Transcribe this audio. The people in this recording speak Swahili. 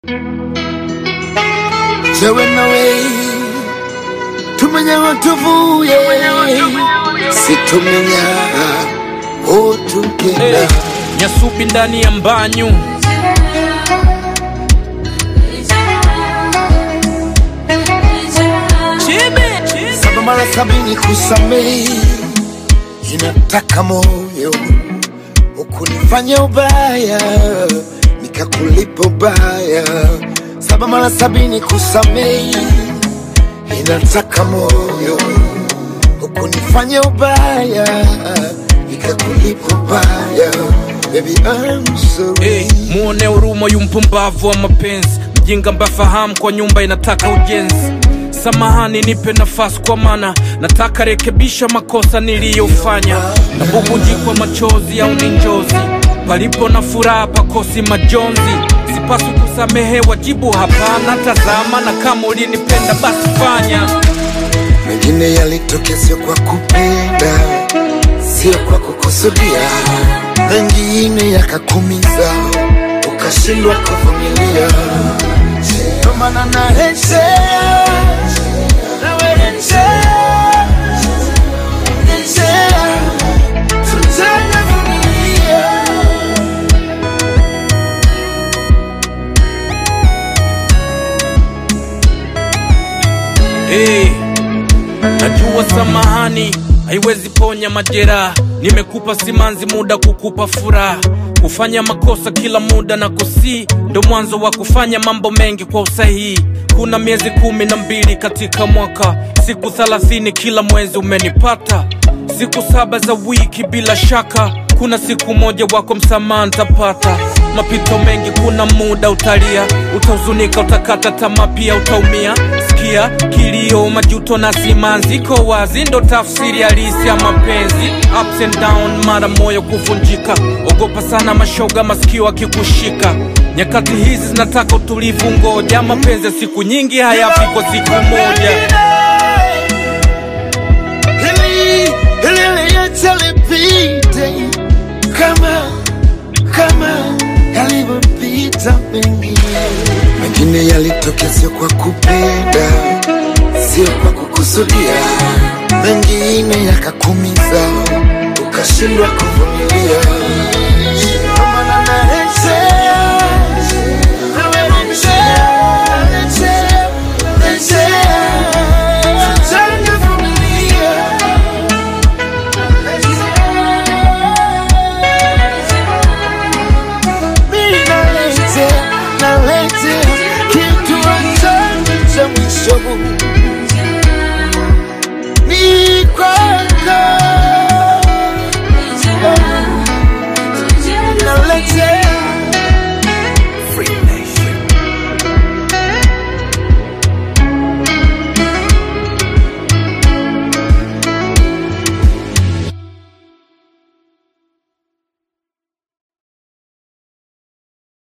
Jewe nawe tumenya aho tuvuye situmenya aho tugenda Hey, nyasubi ndani ya mbanyu saba mara sabini kusamehe inataka moyo ukunifanya ubaya nikakulipa ubaya saba mara sabini kusamehe inataka moyo ukunifanya ubaya nikakulipa ubaya baby I'm sorry hey, muone huruma yu mpumbavu wa mapenzi mjinga mbafahamu kwa nyumba inataka ujenzi samahani nipe nafasi kwa mana nataka rekebisha makosa niliyofanya na bubujikwa machozi au ni njozi palipo na furaha pakosi majonzi sipaswi kusamehewa jibu hapana tazama na kama ulinipenda basi fanya mengine yalitokea sio kwa kupenda, sio kwa kukusudia, mengine yakakumiza ukashindwa kuvumilia. Ndio maana narejea, narejea, narejea, tutavumilia. hey. Najua samahani haiwezi ponya majeraha, nimekupa simanzi muda kukupa furaha. Kufanya makosa kila muda na kusii ndo mwanzo wa kufanya mambo mengi kwa usahihi. Kuna miezi kumi na mbili katika mwaka, siku thelathini kila mwezi umenipata, siku saba za wiki bila shaka. Kuna siku moja wako msamaha ntapata, mapito mengi, kuna muda utalia, utahuzunika, utakata tamaa, pia utaumia. Sikia kilio, majuto na simanzi, iko wazi, ndo tafsiri halisi ya mapenzi. Ups and down, mara moyo kuvunjika, ogopa sana mashoga, masikio akikushika. Nyakati hizi zinataka utulivu, ngoja mapenzi ya siku nyingi hayafi kwa siku moja. Hili hili liacha lipite kama kama yalivyopita mengine. Mengine yalitokea sio kwa kupenda, sio kwa kukusudia, mengine yakakumiza ukashindwa kuvumilia. Ndio maana narejea, narejea, narejea, narejea, tutavumilia. Mimi naletea, naletea kitu ambacho cha mwisho